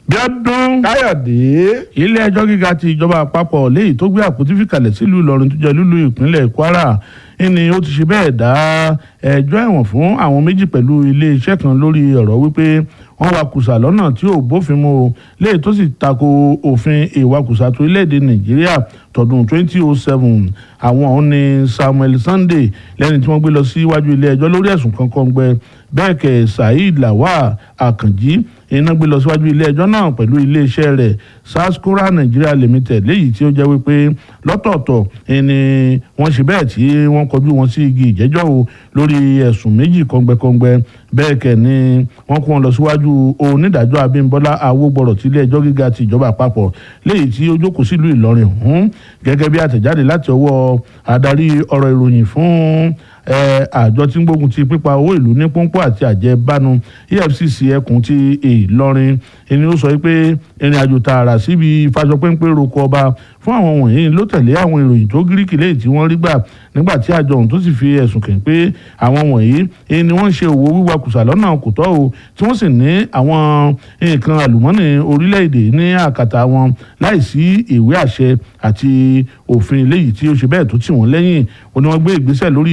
bíọ́dún káyọ̀dé ilé ẹjọ́ gíga ti ìjọba àpapọ̀ léyìí tó gbé àpótí fìkàlẹ̀ sílùú ìlọrin tó jẹ́ lúlú ìpínlẹ̀ kwara ni ó ti ṣe bẹ́ẹ̀ dá ẹjọ́ ẹ̀wọ̀n fún àwọn méjì pẹ̀lú iléeṣẹ́ kan lórí ọ̀rọ̀ wípé wọ́n wakùsà lọ́nà tí ò bófin mu o léyìí tó sì tako òfin ìwakùsà tó orílẹ̀-èdè nàìjíríà tọdún 2007 àwọn ọ̀hún ni samuel sunday lẹ́ni tí wọ́n gbé lọ síwájú ilé ẹjọ́ lórí ẹ̀sùn kankan gbẹ bẹ́ẹ̀ kẹ́ saheed lawal akànjí iná gbé lọ síwájú ilé ẹjọ́ náà pẹ̀lú iléeṣẹ́ rẹ̀ sascora nigeria limited léyìí tí ó jẹ́ wípé lọ́tọ̀ọ̀tọ̀ ni wọ́n ṣe bẹ́ẹ̀ tí wọ́n kọjú wọn sí igi ìjẹ́jọ́ o lórí ẹ̀sùn méjì kọ́ngbẹ́kọ́ngbẹ́ bẹ́ẹ̀ kẹ́ ni wọ́n kó wọn lọ síwájú onídàájọ́ abímbọ́lá awógbọ̀rọ̀ tí ilé ẹjọ́ gíga ti ìjọba àpapọ̀ léyìí tí ó jókòó sílùú ìlọrin ọ̀hún gẹ́gẹ́ bí àtẹ̀jáde láti ọwọ́ adarí ọ̀rọ̀ ìròyìn fún àjọ tí ń gbógun ti pípa owó ìlú ní pọ́npọ́ àti àjẹbánu efcc ẹkùn ti ìlọrin ẹni ó sọ pé ìrìn àjò tààrà síbi ìfàsọpẹ́ńpẹ́ roko ọba fún àwọn wọ̀nyí ló tẹ̀lé àwọn ìròyìn tó gíríkì lẹ́yìn tí wọ́n rí gbà nígbà tí àjọ ọ̀hún tó sì fi ẹ̀sùn kàn pé àwọn wọ̀nyí ni wọ́n ń ṣe òwò wíwakùsà lọ́nà kò tọ́ o tí wọ́n sì ní àwọn nǹkan àlùmọ́nì orílẹ̀-èdè ní àkàtà wọn láìsí ìwé àṣẹ àti òfin eléyìí tí ó ṣe bẹ́ẹ̀ tó tì wọ́n lẹ́yìn ó ní wọ́n gbé ìgbésẹ̀ lórí